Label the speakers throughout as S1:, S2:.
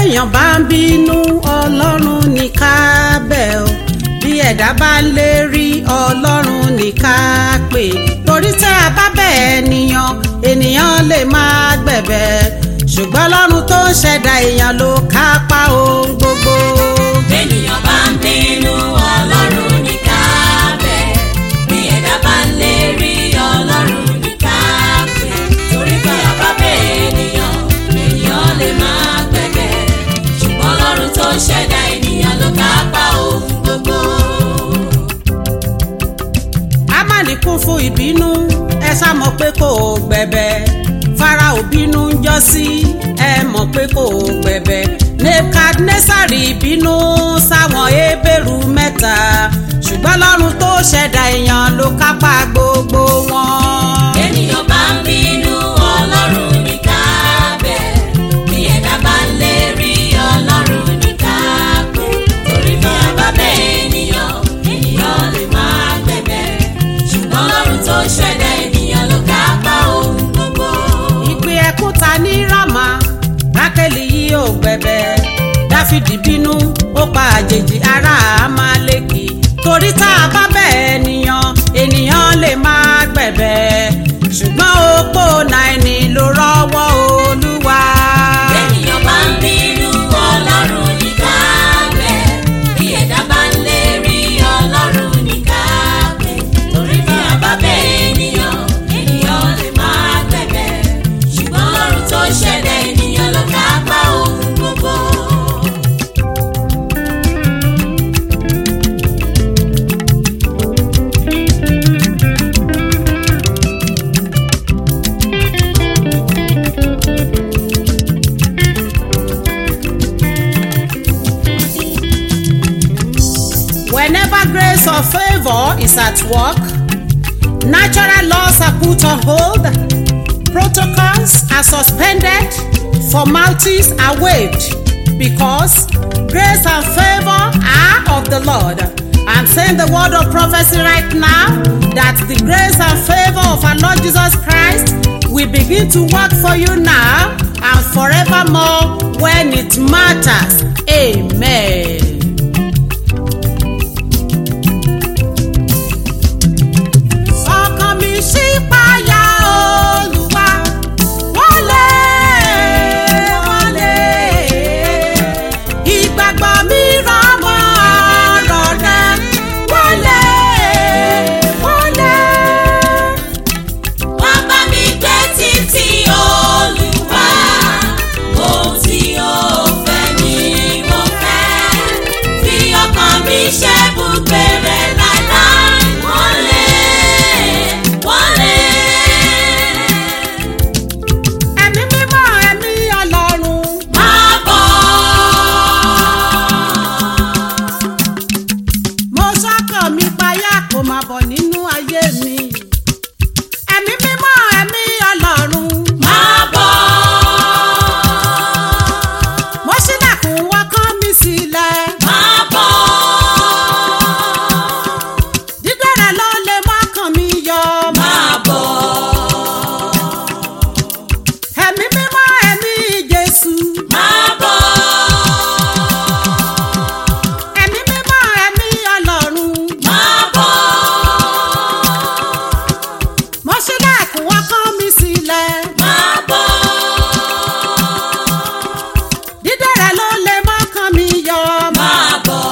S1: bẹ́nìyàn bá ń bínú ọlọ́run ní ká bẹ̀ o bí ẹ̀dá bá ń lérí ọlọ́run ní ká pè torí tẹ́ a bá bẹ̀ ènìyàn ènìyàn lè máa gbẹ̀bẹ̀ ṣùgbọ́n ọlọ́run tó ń ṣẹ̀dá èèyàn ló kápá ohun gbogbo.
S2: Bẹ́nìyàn bá ń bínú Ọlọ́run ní ká bẹ̀. Bí ẹ̀dá bá ń lérí Ọlọ́run ní ká pè. Torí pé ọba bẹ̀ ènìyàn, ènìyàn lè máa gbẹ̀bẹ̀. Ṣùgbọ́n Ọlọ́run tó ṣẹ̀dá ènìyàn ló kápá ohun gbogbo.
S1: Ámánì kún fún ìbínú ẹ sá mọ̀ pé kò gbẹ̀bẹ̀ Fáráò bínú ń jọ́ sí ẹ mọ̀ pé kò gbẹ̀bẹ̀ Nebukadnesari bínú sáwọn Hébérù mẹ́ta ṣùgbọ́n Ọlọ́run tó ṣẹ̀dá èèyàn ló kápá gbogbo wọn.
S2: Ènìyàn bá ń bínú Ọlọ́run ní ká bẹ̀. Bí ẹ̀dá bá ń lérí Ọlọ́run ní ká pè. Torí bí ọba bẹ̀ ènìyàn, ènìyàn lè máa gbẹ̀bẹ̀. Ṣùgbọ́n Ọlọ́run tó ṣẹ̀dá ènìyàn ló kápá ohun gbogbo.
S1: ìpè ẹkún ta ní rámà rákẹ́lì yìí ò gbẹ̀bẹ̀ dáfídì bínú ó pa àjèjì ará àmàlẹ́kì torí tá a bá bẹ̀ ènìyàn ènìyàn lè máa gbẹ̀bẹ̀ ṣùgbọ́n opó náírà ló rọ́wọ́ olúwa.
S2: Ènìyàn bá ń bínú Ọlọ́run ní ká bẹ̀. Bí ẹ̀dá bá ń lérí Ọlọ́run ní ká pè. Torí bí ọba bẹ̀ ènìyàn, ènìyàn lè máa gbẹ̀bẹ̀. Ṣùgbọ́n Ọlọ́run tó ṣẹ̀dá ènìyàn ló kápá ohun gbogbo.
S1: Whenever grace or favor is at work, natural laws are put on hold, protocols are suspended, formalities are waived, because grace and favor are of the Lord. I'm saying the word of prophecy right now that the grace and favor of our Lord Jesus Christ will begin to work for you now and forevermore when it matters. Amen. ọkàn mi ṣí payá olúwa wọlé wọlé ìgbàgbọ́ mi rọmọ ọ̀rọ̀ rẹ wọlé wọlé.
S2: Wá bá mi gbé títí Olúwa, ohun tí ó fẹ́ ni mo fẹ́. Fi ọkàn mi ṣe ibùgbé rẹ̀ láíláí. Wọlé, wọlé.
S1: ẹ̀mí mímọ́ ẹ̀mí ọlọ́run
S2: Máa bọ̀.
S1: mo sọ́kàn mi payá kó máa bọ̀ nínú ayé mi ẹ̀mí mímọ́ ẹ̀mí ọlọ́run
S2: Máa bọ̀.
S1: mo ṣílẹ̀kùn wọ́kàn mi sílẹ̀.
S2: Máa bọ̀.
S1: dídẹ̀rẹ̀ ló lè mọ́kàn mi yọ.
S2: Máa bọ̀.
S1: ẹ̀mí mímọ́ ẹ̀mí jésù.
S2: Máa bọ̀.
S1: ẹ̀mí mímọ́ ẹ̀mí ọlọ́run.
S2: Máa bọ̀.
S1: mo ṣílẹ̀kùn ọkàn mi sílẹ̀.
S2: Máa bọ̀.
S1: dídẹ̀rẹ̀ ló lè mọ́kàn mi yọ.
S2: Máa bọ̀.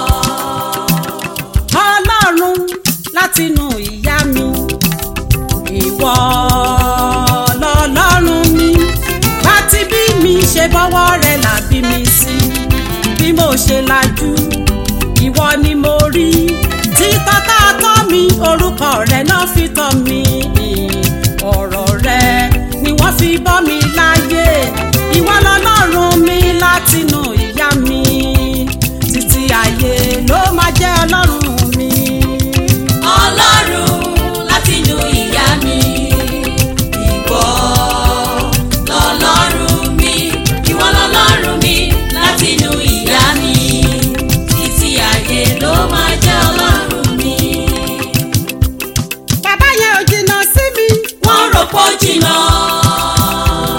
S1: ọlọ́run látinú ìyá mi. ìwọ lọ́lọ́run mi. bá ti bí mi ṣe bọ́wọ́ rẹ̀ là bí mi sí. bí mo ṣe lajú ìwọ ni mo rí. títọ́ tá a tọ́ mi orúkọ rẹ̀ náà fi tọ́ mi. ọ̀rọ̀ rẹ̀ ni wọ́n fi bọ́ mi láyé. ìwọ lọ́lọ́run mi látinú ìyá mi. títí ayé ló máa jẹ́ ọlọ́run mi.
S2: Ọlọ́run látinú ìyá mi. Ìwọ lọ́lọ́run mi. Ìwọ lọ́lọ́run mi látinú ìyá mi. Títí ayé ló máa jẹ́ ọlọ́run mi.
S1: bàbá yẹn ò jìnnà sí mi.
S2: Wọ́n rò pó jìnnà.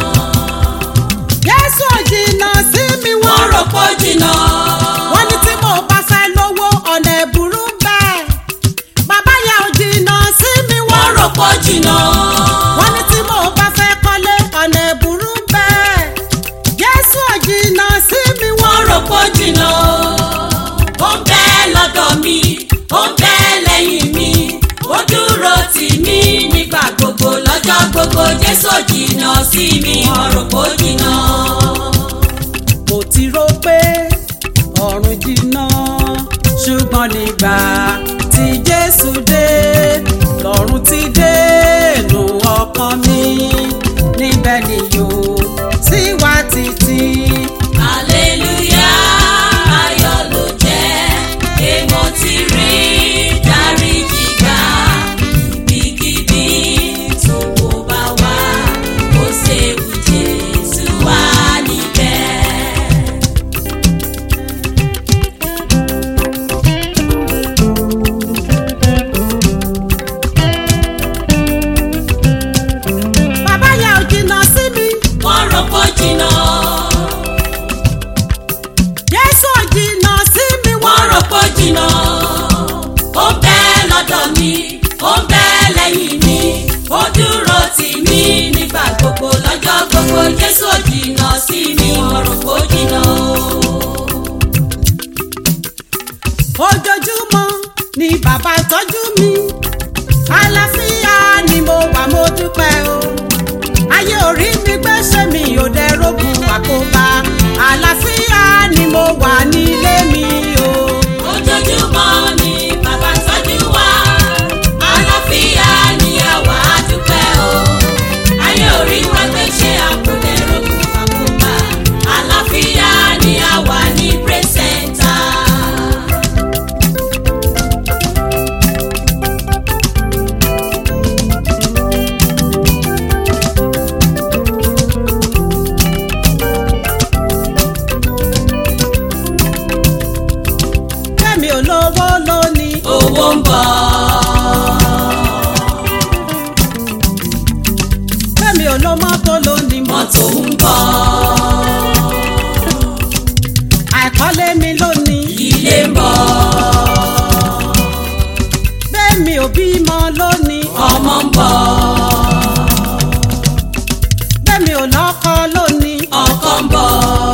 S2: kó jìnnà ó ń bẹ lọ́dọ̀ mi ó ń bẹ lẹ́yìn mi ó dúró tì mí nígbà gbogbo lọ́jọ́ gbogbo jésù jìnnà sí mi ọ̀rọ̀ kó jìnnà.
S1: mo ti rò pé ọ̀run jìnnà ṣùgbọ́n nígbà tí jésù dé lọ́run ti dé nù ọkàn mi níbẹ̀ ni yóò sì wá títí.
S2: Hallelujah, ayọ̀ ló jẹ́, èmo ti rí dáríjì gbà. Ibikíbi tó kò bá wá, kò séwu Jésù wà níbẹ̀.
S1: bàbá yà ò jìnnà sí mi
S2: Wọ́n rò kó jìnnà,
S1: jésù ò jìnnà sí mi
S2: wọ́n rò kó jìnnà. Ó ń bẹ lọ́dọ̀ mi, ó ń bẹ lẹ́yìn mi, ó dúró tì mí nígbà gbogbo lọ́jọ́ gbogbo. Jésù ò jìnnà sí mi, wọ́n rò kó jìnnà.
S1: ojoojúmọ́ ni bàbá tọ́jú mi àlàáfíà ni mo wà mo dúpẹ́ o ayé orí mi gbéṣẹ́ mi ò dẹ̀ rógun àkóbá àlàáfíà ni mo wà nílé mi o.
S2: ojoojúmọ́ ni bàbá tọ́jú wa àlàáfíà ni àwa dúpẹ́ o ayé orí wa gbé ṣe àkùdẹ̀rọ̀kù àkùbà àlàáfíà ni àwa ní pírẹsẹ̀ntà.
S1: kẹ́mi ò lówó lónìí
S2: owó ń bọ̀
S1: kẹ́mi ò ló mọ́tò lónìí
S2: mọ́tò ń bọ̀
S1: àìkọ́lé mi lónìí
S2: ilé ń bọ̀
S1: bẹ́ẹ̀mi ò bímọ lónìí
S2: ọmọ ń bọ̀
S1: bẹ́ẹ̀mi ò lọ́kọ lónìí
S2: ọkọ ń bọ̀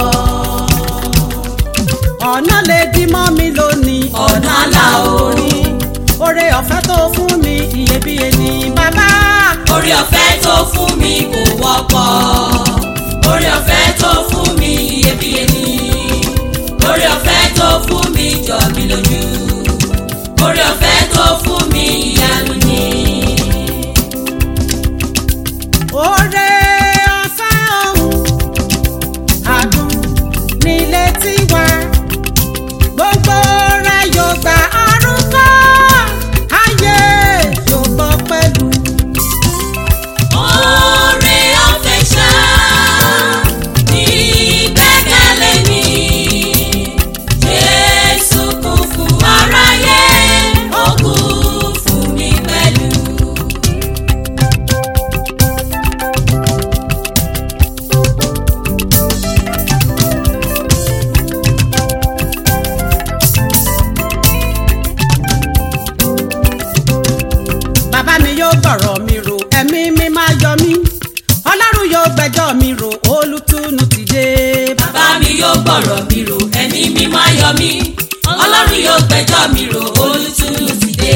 S1: ọ̀nà lè dí mọ́ mi lónìí
S2: ọ̀nà àlà o.
S1: orí oore ọ̀fẹ́ tó fún mi iyebíye ni bàbá
S2: orí ọ̀fẹ́ tó fún mi kò wọ́pọ̀ orí ọ̀fẹ́ tó fún mi iyebíye ni orí ọ̀fẹ́ tó fún mi jọ mí lójú orí ọ̀fẹ́ tó fún mi ìyanu ni.
S1: oore ọ̀fẹ́ ọ̀hún àdùn nílé tiwa gbogbo rẹ̀ yóò gba arúgbó ayé yóò gbọ́ pẹ̀lú.
S2: orí ọ̀fẹ́ ṣá ní gbẹ́kẹ̀lé mi Jésù kú fún aráyé ó kú fún mi pẹ̀lú.
S1: bàbá mi yóò gbọ̀rọ̀ mi rò ẹ̀mí mi máa yọ mí ọlọ́run yóò gbẹ́jọ́ mi rò olùtùnú ti dé.
S2: bàbá mi yóò gbọ́rọ̀ mi rò ẹ̀mí mi máa yọ mí ọlọ́run yóò gbẹ́jọ́ mi rò olùtùnú ti dé.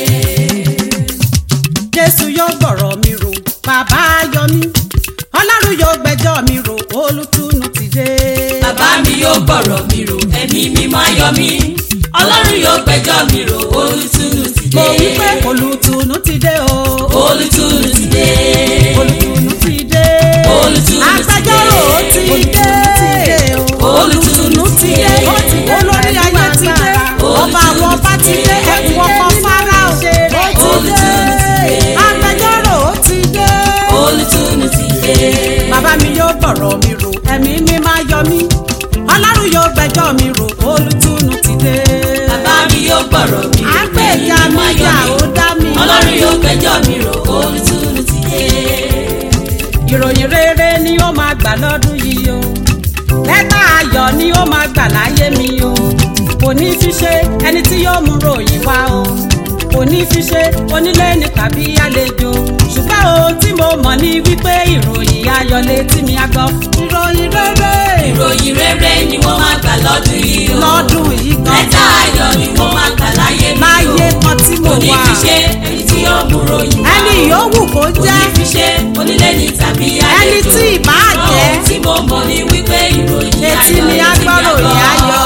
S1: jésù yóò gbọ̀rọ̀ mi rò bàbá yọ mí ọlọ́run yóò gbẹ́jọ́ mi rò olùtùnú ti dé.
S2: bàbá mi yóò gbọ́rọ̀ mi rò ẹ̀mí mi máa yọ mí ọlọ́run yóò gbẹ́jọ́ mi rò olùtùnú ti dé.
S1: mo wí pé olùtùnú ti dé o.
S2: olùtùnú ti dé.
S1: olùtùnú ti dé.
S2: Olùtùnú ti dé.
S1: agbẹjọ́rò ti dé.
S2: Olùtùnú ti dé.
S1: olórí ayé ti dé. ọba àwọn ọba ti dé. ẹkùn ọkọ fáráò. ó ti
S2: Olùtùnú ti
S1: dé.
S2: dé.
S1: agbẹjọ́rò ti dé.
S2: olùtùnú ti dé.
S1: bàbá mi yóò gbọ̀rọ̀ mi rò ẹ̀mí mi máa yọ mí ọlọ́run yóò gbẹ́jọ́ mi rò olùtùnú ti dé.
S2: bàbá mi yóò gbọ́rọ̀ mi rò
S1: àgbẹ̀jà
S2: ẹ̀mí
S1: mi
S2: máa yọ
S1: yà
S2: mí
S1: ó dá mi.
S2: ọlọ́run yóò gbẹ́jọ́ mi rò olùtùnú ti dé.
S1: ìròyìn rere ni ó máa gbà lọ́dún yìí o lẹ́tà ayọ̀ ni ó máa gbà láyé mi o kò ní fi ṣe ẹni tí yóò mú ròyìn wá o kò ní fi ṣe onílé ní tàbí àlejò ṣùgbọ́n ohun tí mo mọ̀ ni wípé ìròyìn ayọ̀ létí mi á gbọ́ ìròyìn rere
S2: ìròyìn rere ni wọ́n máa gbà lọ́dún yìí o.
S1: lọ́dún yìí gan
S2: lẹ́tà ayọ̀ ni wọ́n máa gbà láyé mi o.
S1: láyé kan tí mo
S2: kò ní
S1: wà
S2: fi ṣe ẹni tí yóò mú ròyìn wá.
S1: ẹni yòówù kó
S2: kò ní
S1: jẹ́
S2: fi ṣe onílé ní tàbí àlejò.
S1: ẹni tí ìbá jẹ́
S2: ohun tí mo mọ̀ ni wípé ìròyìn ayọ̀
S1: Etí mi á
S2: létí
S1: gbọ́ ròyìn
S2: gbọ́.
S1: ayọ̀.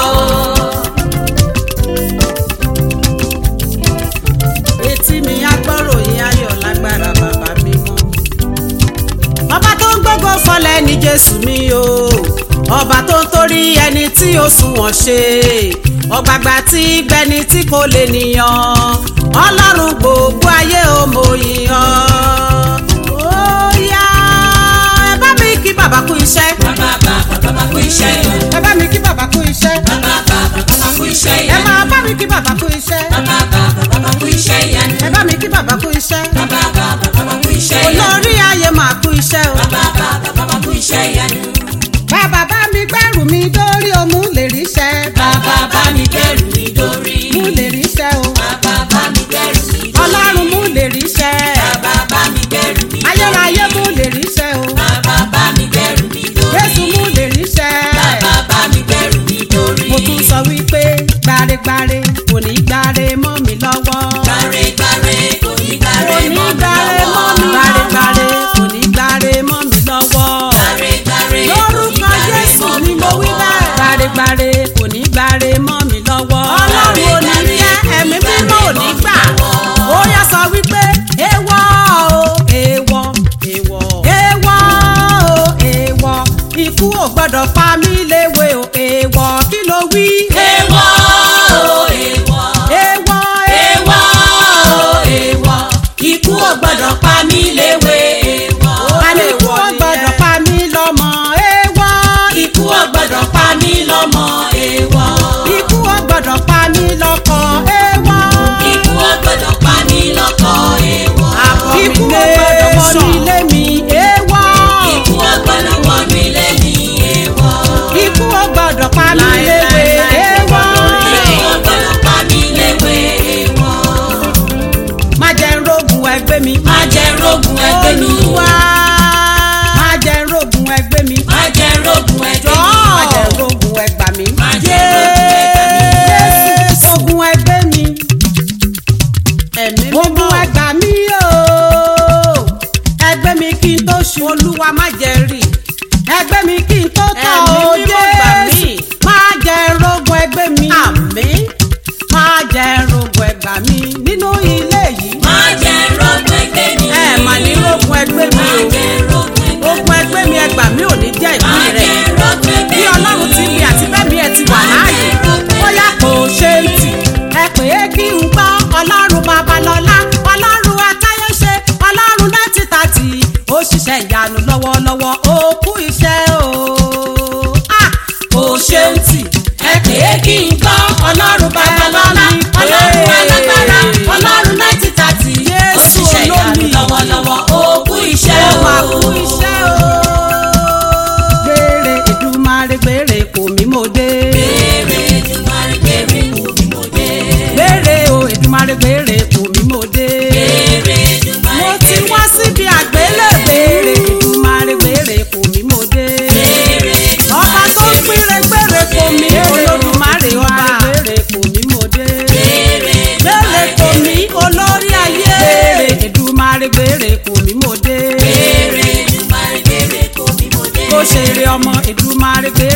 S1: etí mi á gbọ́ ròyìn ayọ̀ lágbára bàbá mi mọ́. ọba tó ń gbógo fọlẹ̀ ní jésù mi o ọba tó ń torí ẹni tí ó sunwọ̀n ṣe ọ̀gbàgbà tí gbẹni tí kò lè nìyàn ọlọ́run gbogbo ayé ò mọ̀ yìnyàn. ó yá ẹ bá mi kí bàbá kú iṣẹ́
S2: bàbá bàbá bàbá kú iṣẹ́ yìí.
S1: ẹ bá mi kí bàbá kú iṣẹ́
S2: bàbá bàbá bàbá kú iṣẹ́
S1: ẹ
S2: yìí.
S1: máa bá mi kí bàbá kú iṣẹ́
S2: bàbá bàbá bàbá kú iṣẹ́ yìí.
S1: ẹ bá mi kí bàbá kú iṣẹ́
S2: bàbá bàbá bàbá kú iṣẹ́ yìí.
S1: olórí ayé máa kú iṣẹ́ o.
S2: bàbá bàbá bàbá kú iṣẹ́ yìí.
S1: bàbá bá mi gbẹ́rù mi dórí o mú lè ríṣẹ́.
S2: bàbá bá mi gbẹ́rù mi dórí.
S1: mú lè ríṣẹ́ o.
S2: bàbá bá mi gbẹ́rù mi dórí.
S1: ọlọ́run mú lè ríṣẹ́.
S2: bàbá bá mi gbẹ́rù mi dórí.
S1: ayérayé mú lè ríṣẹ́ o.
S2: bàbá bá mi gbẹ́rù mi dórí.
S1: jésù mú lè ríṣẹ́.
S2: bàbá bá mi gbẹ́rù mi dórí.
S1: mo tún sọ wípé gbáregbáre kò ní gbáre mọ́ mi lọ́wọ́.
S2: gbàre gbàre kò ní
S1: kò
S2: gbàre
S1: ní
S2: mọ́ mi
S1: gbáre mọ́ mi.
S2: lọ́wọ́.
S1: gbáregbáre kò ní gbáre mọ́ mi lọ́wọ́.
S2: gbàre gbàre kò ní
S1: lórúkọ
S2: gbàre
S1: jésù
S2: mọ́
S1: ni
S2: mi
S1: mo wí
S2: lọ́wọ́.
S1: bẹ́ẹ̀. gbáregbáre kò ní gbáre mọ́ mi lọ́wọ́. ọlọ́run ò ní jẹ́ ẹ̀mí mímọ́ ò ní gbà. ó yá sọ wípé èèwọ̀ o èèwọ̀ èèwọ̀ èèwọ̀ o èèwọ̀ ikú ò gbọ́dọ̀ pa mí léwe o èèwọ̀ kí ló wí.
S2: èèwọ̀ o èèwọ̀.
S1: èèwọ̀
S2: èèwọ̀ o èèwọ̀. ikú ò gbọ́dọ̀ pa mí léwe èèwọ̀.
S1: àní ikú ò gbọ́dọ̀ pa mí lọ́mọ èèwọ̀
S2: ikú ò gbọ́dọ̀ pa mí lọ́mọ èèwọ̀.
S1: ikú ò gbọ́dọ̀ pa mí lọ́kọ èèwọ̀.
S2: ikú ò gbọ́dọ̀ pa mí lọ́kọ èèwọ̀.
S1: ikú ò gbọ́dọ̀ wọnú ilé mi èèwọ̀.
S2: ikú ò gbọ́dọ̀ wọnú ilé mi èèwọ̀.
S1: ikú ò gbọ́dọ̀ pa mí léwe èèwọ̀.
S2: ikú ò gbọ́dọ̀ pa mí léwe èèwọ̀.
S1: má jẹ́ n rógun ẹgbẹ́ mi.
S2: má jẹ́ rógun ẹgbẹ́ mi.
S1: Olúwa má jẹ́ n rógun ẹgbẹ́ mi.
S2: má jẹ́ rógun ẹgbẹ́ mi.
S1: má jẹ́ n rógun ẹgbà mi.
S2: Má jẹ́ rógun ẹgbẹ́ mi.
S1: Jésù ogun ẹgbẹ́ mi. ogun ẹgbà mi o. ẹgbẹ́ mi kí n tó ṣu olúwa má jẹ́ rí. ẹgbẹ́ mi kí n tó tọ̀
S3: Ẹ̀mí
S1: o
S3: mímọ́ gbà mí.
S1: Jésù. má jẹ́ n rógun ẹgbẹ́ mi.
S3: Àmín.
S1: má jẹ́ n rógun ẹgbà mi nínú ilé yìí.
S2: má jẹ́ rógun ẹgbẹ́ mi.
S1: ẹ mà ní rógun ẹgbẹ́ mi
S2: má
S1: o.
S2: jẹ́ rógun ẹgbẹ́ mi.
S1: ogun ẹgbẹ́ mi ẹgbà mi ò ní jẹ́
S2: má
S1: ìpín rẹ̀
S2: jẹ́ rógun ẹgbẹ́ mi.
S1: bí ọlọ́run ti bí àti bẹ́ẹ̀ mi ẹ ti wà láàyè bóyá kò ṣe ń tì ẹ pè é kí n gbọ́ ọlọ́run babalọ́lá ọlọ́run atáyéṣe ọlọ́run láti tàtì ó ṣiṣẹ́ ìyanu lọ́wọ́lọ́wọ́ ó kú iṣẹ́ o. Ah!
S2: kò ṣeun tì ẹ pè é kí n gbọ́ ọlọ́run babalọ́lá ọlọ́run alágbára ọlọ́run náìtì tàtì ó
S1: Jésù
S2: ṣiṣẹ́ ìyanu
S1: olómi.
S2: lọ́wọ́lọ́wọ́ ó kú iṣẹ́
S1: ó
S2: o.
S1: máa kú iṣẹ́ o. gbére Èdùmàrè gbére kò mí mo dé.
S2: Béèrè Èdùmàrè béèrè kò ní mo dé.
S1: gbére o Èdùmàrè gbére kò mí mo dé.
S2: Béèrè Èdùmàrè
S1: mo ti wá síbi àgbélébèrè Èdùmàrè gbére kò mí mo dé.
S2: béèrè
S1: ọba tó ń pínre gbére kò mí Olódùmarè ọba gbére kò mí mo dé.
S2: béèrè
S1: gbére kò mí olórí ayé. gbére Èdùmàrè gbére kò mí mo dé.
S2: béèrè Èdùmàrè béèrè kò ní mo dé.
S1: kó ṣeré ọmọ Èdùmàrè gbére